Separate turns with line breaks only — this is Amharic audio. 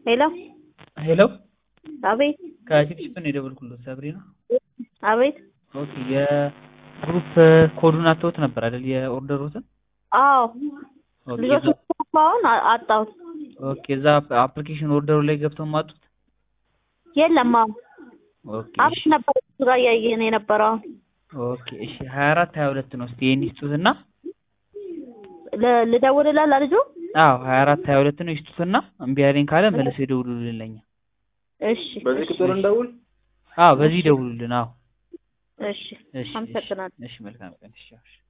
ሄሎ
ሄሎ
አቤት
ከቲፕሲፕ ነው የደወልኩለት ሰብሪና።
አቤት
ኦኬ የግሩፕ ኮዱን አተውት ነበር አይደል? የኦርደሩትን
አዎ
ኦኬ
ልጆች
እዛ-
አሁን አጣሁት
ኦኬ እዛ አፕሊኬሽን ኦርደሩ ላይ ገብተው ማጡት።
የለም አሁን
ኦኬ
አብሽ
እሺ
ነበር እሱ ጋር እያየን የነበረው አሁን
ኦኬ እሺ 24 22 ነው። እስቲ ይሄን ይስጡትና
ል- ልደውልላት ለልጁ
አዎ 24 22 ነው ይስጡትና እምቢ ያለኝ ካለ መልሰው ይደውሉልን ለኛ።
እሺ
በዚህ ቁጥር እንደውል።
አዎ በዚህ ይደውሉልን። አዎ
እሺ
እሺ እሺ
አመሰግናለሁ
እሺ መልካም ቀን እሺ እሺ